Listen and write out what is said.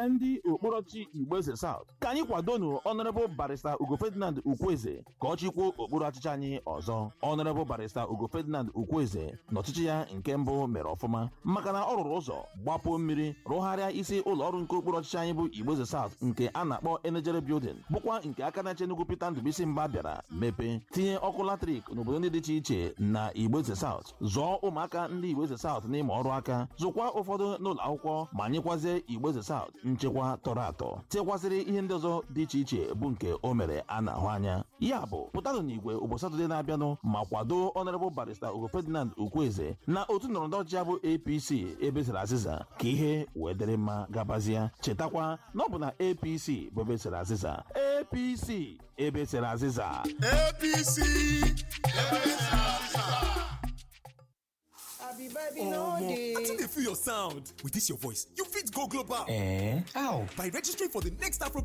ndị okporochi Igbeze South ka anyị kwadonu Honorable Barrister Ugo Ferdinand Ukwueze ka ọ chịkwuo okpuru ọchịchị anyị ọzọ Honorable Barrister Ugo Ferdinand Ukwueze n'ọchịchị ya nke mbụ mere ọfụma maka na ọ rụrụ ụzọ gbapụ mmiri rụgharịa isi ụlọ ọrụ nke okpuru ọchịchị anyị bụ Igbeze South nke a na-akpọ Enegere Building bụkwa nke aka na-eche Enugu Peter Ndubuisi Mba bịara mepee tinye ọkụ latrik n'obodo ndị dị iche iche na Igbeze South zụọ ụmụaka ndị Igbeze South n'ịma ọrụ aka zụkwa ụfọdụ n'ụlọ akwụkwọ ma nyekwazie Igbeze South nchekwa tọrọ atọ tekwasịrị ihe ndị ọzọ dị iche iche bụ nke o mere a na-ahụ anya ya bụ pụtanụ n'igwe ụbọchị Satọde na-abịanụ ma kwado Honorable Barrister Ugo Ferdinand Ukwueze na otu ndọrọndọrọ ọchịchị ya bụ APC ebesara azịza ka ihe wee dịrị mma gabazie chetakwa na ọ bụ na APC bụ ebesara azịza APC ebesara azịza APC. Abi baby no Omo, dey. I think they feel your sound. With this your voice, you fit go global. Eh? How? By registering for the next Afro